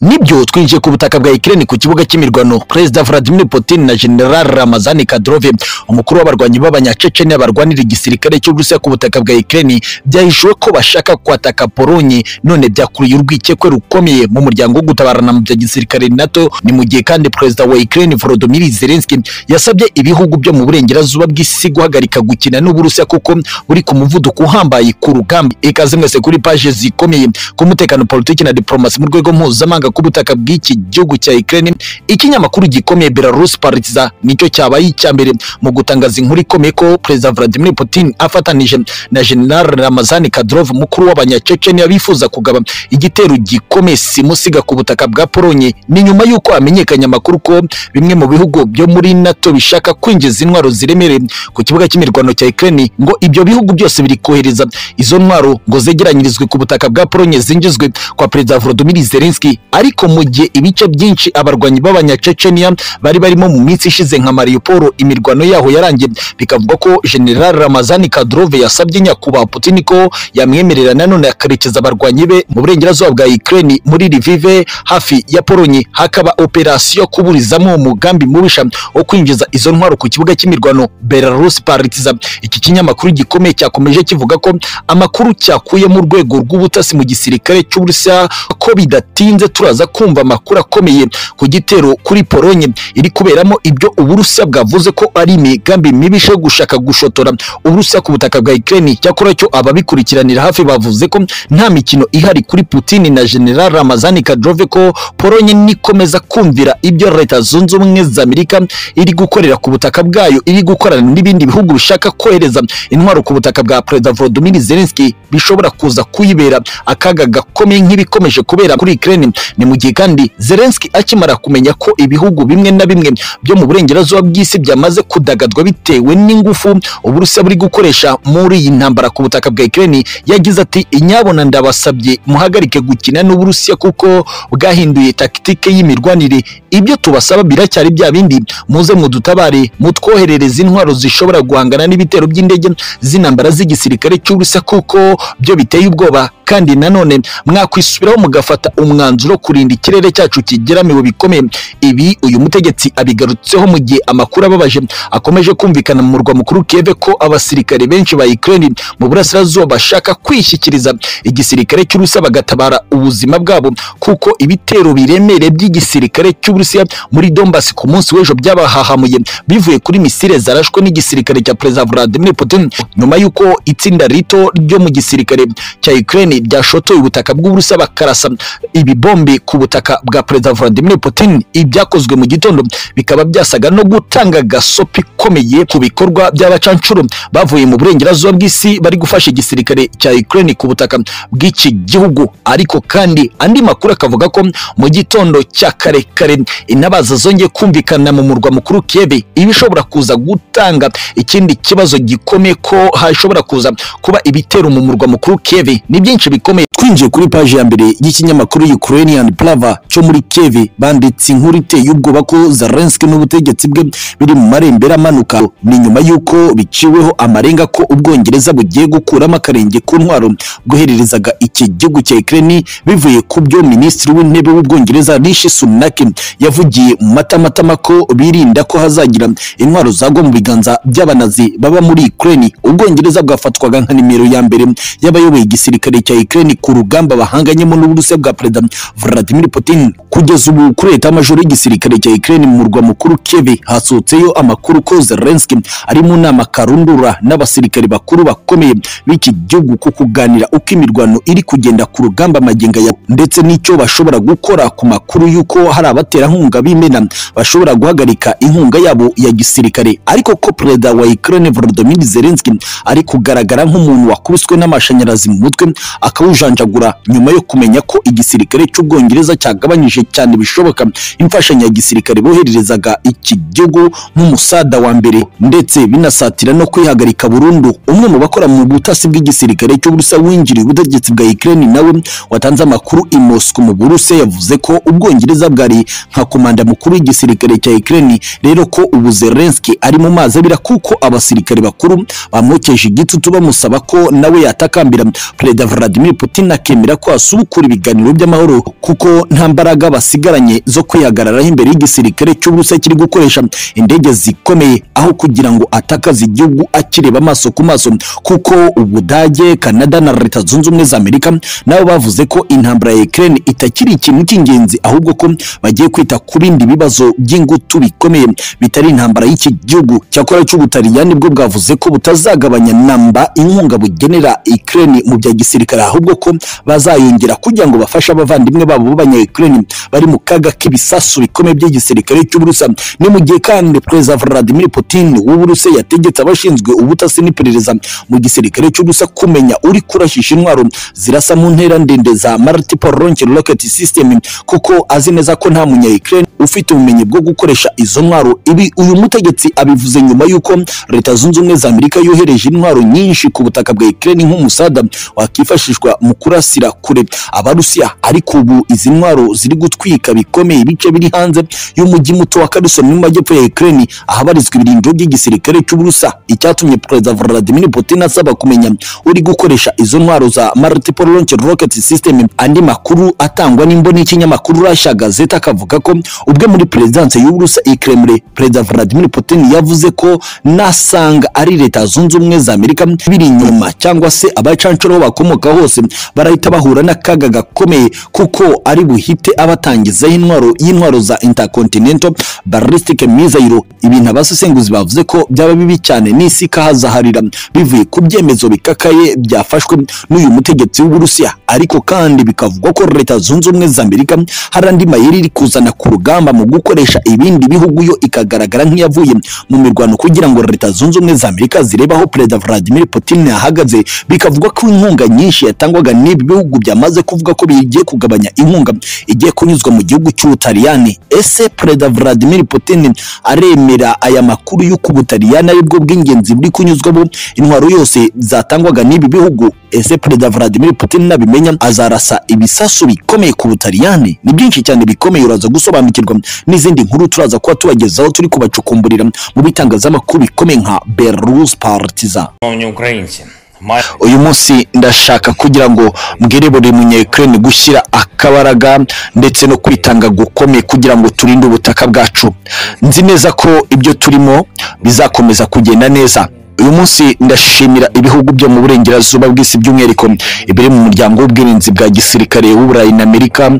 nibyo twinjiye ku butaka bwa Ukraine ku kibuga cy'imirwano Perezida Vladimir Putin na General Ramazan Kadyrov umukuru w'abarwanyi b'abanyacecenia barwanira igisirikare cy'u Burusiya ku butaka bwa Ukraine byahishuwe ko bashaka kwataka Polonye none byakuruye urwikekwe rukomeye mu muryango wo gutabarana mu bya gisirikare NATO ni mu gihe kandi Perezida wa Ukraine Volodymyr Zelensky yasabye ibihugu byo mu burengerazuba bw'isi guhagarika gukina n'Uburusiya kuko buri ku muvuduko uhambaye ku rugamba ikaze mwese kuri paje zikomeye ku mutekano politiki na diplomasi mu rwego mpuzamahanga ku butaka bw'iki gihugu cya Ukraine ikinyamakuru gikomeye Belarus Partizan nicyo cyabaye icya mbere mu gutangaza inkuru ikomeye ko Perezida Vladimir Putin afatanije na General Ramazan Kadyrov mukuru w'abanyacecenia bifuza kugaba igitero gikomeye simusiga ku butaka bwa Polonye ni nyuma y'uko hamenyekanye amakuru ko bimwe mu bihugu byo muri NATO bishaka kwinjiza intwaro ziremereye ku kibuga cy'imirwano cya Ukraine ngo ibyo bihugu byose biri kohereza izo ntwaro ngo zegeranyirizwe ku butaka bwa Polonye zinjizwe kwa Perezida Volodymyr Zelensky ariko mu gihe ibice byinshi abarwanyi b'abanyacecenia bari barimo mu minsi ishize nka Mariupol imirwano yaho yarangiye bikavuga ko General Ramazan Kadyrov yasabye nyakubahwa Putin ko yamwemerera nanone akarekeza abarwanyi be mu burengerazuba bwa Ukraine muri Lviv hafi ya Polonye hakaba operasiyo kuburizamo umugambi mubisha wo kwinjiza izo ntwaro ku kibuga cy'imirwano Belarus Partizan iki kinyamakuru gikomeye cyakomeje kivuga ko amakuru cyakuye mu rwego rw'ubutasi mu gisirikare cy'u Burusiya ko bidatinze turaza kumva amakuru akomeye ku gitero kuri Polonye iri kuberamo ibyo Uburusiya bwavuze ko ari imigambi mibishe gushaka gushotora Uburusiya ku butaka bwa Ukraine cyakora cyo ababikurikiranira hafi bavuze ko nta mikino ihari kuri Putin na General Ramazan Kadyrov ko Polonye nikomeza kumvira ibyo Leta Zunze Ubumwe za Amerika iri gukorera ku butaka bwayo iri gukorana n'ibindi bihugu bishaka kohereza intwaro ku butaka bwa Perezida Volodymyr Zelensky bishobora kuza kuyibera akaga gakomeye nk'ibikomeje kubera kuri Ukraine ni mu gihe kandi Zelensky akimara kumenya ko ibihugu bimwe na bimwe byo mu burengerazuba bw'isi byamaze kudagadwa bitewe n'ingufu Uburusiya buri gukoresha muri iyi ntambara ku butaka bwa Ukraine yagize ati inyabona ndabasabye muhagarike gukina n'Uburusiya kuko bwahinduye taktike y'imirwanire ibyo tubasaba biracyari bya bindi muze mudutabare mutwoherereze intwaro zishobora guhangana n'ibitero by'indege z'intambara z'igisirikare cy'Uburusiya kuko byo biteye ubwoba kandi nanone mwakwisubiraho mugafata umwanzuro wo kurinda ikirere cyacu kigeramiwe bikomeye ibi uyu mutegetsi abigarutseho mu gihe amakuru ababaje akomeje kumvikana mu murwa mukuru Kiev ko abasirikare benshi ba Ukraine mu burasirazuba bashaka kwishyikiriza igisirikare cy'Uburusiya bagatabara ubuzima bwabo kuko ibitero biremereye by'igisirikare cy'Uburusiya muri Donbass ku munsi w'ejo byabahahamuye bivuye kuri misile zarashwe n'igisirikare cya Perezida Vladimir Putin nyuma y'uko itsinda rito ryo mu gisirikare cya Ukraine byashotoye ubutaka bw'Uburusiya bakarasa ibibombe ku butaka bwa Perezida Vladimir Putin ibyakozwe mu gitondo bikaba byasaga no gutanga gasopi ikomeye ku bikorwa by'abacancuro bavuye mu burengerazuba bw'isi bari gufasha igisirikare cya Ukraine ku butaka bw'iki gihugu ariko kandi andi makuru akavuga ko mu gitondo cya kare kare intabaza zongeye kumvikana mu murwa mukuru Kiev ibishobora kuza gutanga ikindi kibazo gikomeye ko hashobora kuza kuba ibitero mu murwa mukuru Kiev ni byinshi bikomeye twinjiye kuri paji ya mbere y'ikinyamakuru Ukrainian Plava cyo muri Kiev banditse inkuru iteye ubwoba ko Zelensky n'ubutegetsi bwe biri mu marembera amanuka ni nyuma y'uko biciweho amarenga ko ubwongereza bugiye gukuramo akarenge ku ntwaro bwohererezaga iki gihugu cya Ukraine bivuye ku byo minisitiri w'intebe w'ubwongereza Rishi Sunak yavugiye mu matamatama ko birinda ko hazagira intwaro zagwa mu biganza by'abanazi baba muri Ukraine ubwongereza bwafatwaga nka nimero ya mbere y'abayoboye igisirikare cya Ukraine ku rugamba bahanganyemo n'Uburusiya bwa Perezida Vladimir Putin kugeza ubu kuri leta majoro y'igisirikare cya Ukraine mu murwa mukuru Kiev hasotseyo amakuru ko Zelensky ari mu nama karundura n'abasirikare bakuru bakomeye b'iki gihugu ku kuganira uko imirwano iri kugenda ku rugamba maginga ya ndetse n'icyo bashobora gukora ku makuru y'uko hari abaterankunga b'imena bashobora guhagarika inkunga yabo ya gisirikare ariko ko Perezida wa Ukraine Volodymyr Zelensky ari kugaragara nk'umuntu wakubiswe n'amashanyarazi mu mutwe akawujanjagura nyuma yo kumenya ko igisirikare cy'ubwongereza cyagabanyije cyane bishoboka imfashanyo ya gisirikare bohererezaga iki gihugu nk'umusada wa mbere ndetse binasatira no kwihagarika burundu umwe mu bakora mu butasi bw'igisirikare cy'uburusiya winjiriye ubutegetsi bwa Ukraine nawe watanze amakuru i Moscow mu burusiya yavuze ko ubwongereza bwari nka komanda mukuru w'igisirikare cya Ukraine rero ko ubu Zelensky ari mu mazi abira kuko abasirikare bakuru bamwokeje igitutu bamusaba ko nawe yatakambira Perezida Vladimir Putin akemera ko asubukura ibiganiro by'amahoro kuko nta mbaraga basigaranye zo kwihagararaho imbere y'igisirikare cy'uburusiya kiri gukoresha indege zikomeye aho kugira ngo atakaze igihugu akireba amaso ku maso kuko ubudage kanada na leta zunze ubumwe za amerika nabo bavuze ko intambara ya ukraine itakiri ikintu cy'ingenzi ahubwo ko bagiye kwita ku bindi bibazo by'ingutu bikomeye bitari intambara y'iki gihugu cyakora cy'ubutaliyani bwo bwavuze ko butazagabanya namba inkunga bugenera ukraine mu bya gisirikare ahubwo ko bazayongera kugira ngo bafashe abavandimwe babo b'abanya ukraine bari mu kaga k'ibisasu bikomeye by'igisirikare cy'uburusiya ni mu gihe kandi perezida vladimir putin w'uburusiya yategetse abashinzwe ubutasi n'iperereza mu gisirikare cy'uburusiya kumenya uri kurashisha intwaro zirasa mu ntera ndende za multiple launch rocket system kuko azi neza ko nta munya Ukraine ufite ubumenyi bwo gukoresha izo ntwaro ibi uyu mutegetsi abivuze nyuma y'uko leta zunze ubumwe za Amerika yohereje intwaro nyinshi ku butaka bwa Ukraine nk'umusada wakifashishwa mu kurasira kure abarusiya ariko ubu izi ntwaro ziri gutwika bikomeye ibice biri hanze y'umujyi muto wa Kherson mu majyepfo ya Ukraine ahabarizwa ibirindiro by'igisirikare cy'uburusa icyatumye Perezida Vladimir Putin asaba kumenya uri gukoresha izo ntwaro za multiple launch rocket system andi makuru atangwa n'imboni y'ikinyamakuru Russia Gazette akavuga ko ubwe muri perezidanse y'uburusa i Kremlin Perezida Vladimir Putin yavuze ko nasanga ari leta zunze ubumwe za Amerika biri inyuma cyangwa se abacancuro bakomoka hose barahita bahura n'akaga gakomeye kuko ari buhite abatangizaho intwaro y'intwaro za intercontinental ballistic missile ibintu abasesenguzi bavuze ko byaba bibi cyane n'isi ikahazaharira bivuye ku byemezo bikakaye byafashwe n'uyu mutegetsi w'uburusiya ariko kandi bikavugwa ko leta zunze ubumwe za amerika hari andi mayeri iri kuzana ku rugamba mu gukoresha ibindi bihugu yo ikagaragara nk'iyavuye mu mirwano kugira ngo leta zunze ubumwe za amerika zirebe aho perezida vladimir putin yahagaze bikavugwa ko inkunga nyinshi yatangwaga n'ibi bihugu byamaze kuvuga ko bigiye kugabanya inkunga igiye kunyuzwa mu gihugu cy'ubutaliyani ese perezida vladimir putin aremera aya makuru y'uko ubutaliyani aribwo bw'ingenzi buri kunyuzwamo intwaro yose zatangwaga n'ibi bihugu ese perezida Vladimir Putin nabimenya azarasa ibisasu bikomeye ku Butaliyani ni byinshi cyane bikomeye uraza gusobanukirwa n'izindi nkuru turaza kuba tubagezaho turi kubacukumburira mu bitangazamakuru bikomeye nka Belarus Partizan Шановні українці, маю uyu munsi ndashaka kugira ngo mbwire buri munyayikirere gushyira akabaraga ndetse no kwitanga gukomeye kugira ngo turinde ubutaka bwacu nzi neza ko ibyo turimo bizakomeza kugenda neza uyu munsi ndashimira ibihugu byo mu burengerazuba bw'isi by'umwihariko ibiri mu muryango w'ubwirinzi bwa gisirikare w'uburayi na amerika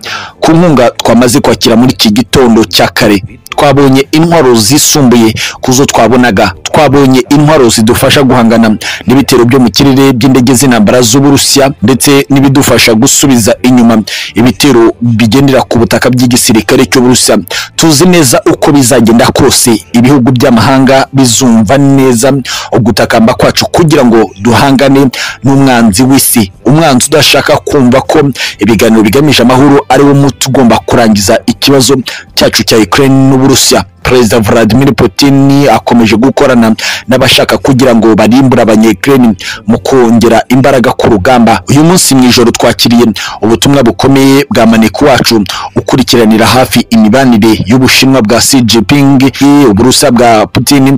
ku nkunga twamaze kwakira muri iki gitondo cya kare twabonye intwaro zisumbuye ku zo twabonaga twabonye intwaro zidufasha guhangana n'ibitero byo mu kirere by'indege z'intambara z'uburusiya ndetse n'ibidufasha gusubiza inyuma ibitero bigendera ku butaka by'igisirikare cy'uburusiya tuzi neza uko bizagenda kose ibihugu by'amahanga bizumva neza ugutakamba kwacu kugira ngo duhangane n'umwanzi w'isi umwanzi udashaka kumva ko ibiganiro bigamije amahoro ari wo muti ugomba kurangiza ikibazo cyacu cya Ukraine n'Uburusiya Perezida Vladimir Putin akomeje gukorana n'abashaka kugira ngo barimbure abanyekireni mu kongera imbaraga ku rugamba uyu munsi mu ijoro twakiriye ubutumwa bukomeye bwa maneko wacu ukurikiranira hafi imibanire y'ubushinwa bwa Xi Jinping uburusa bwa Putin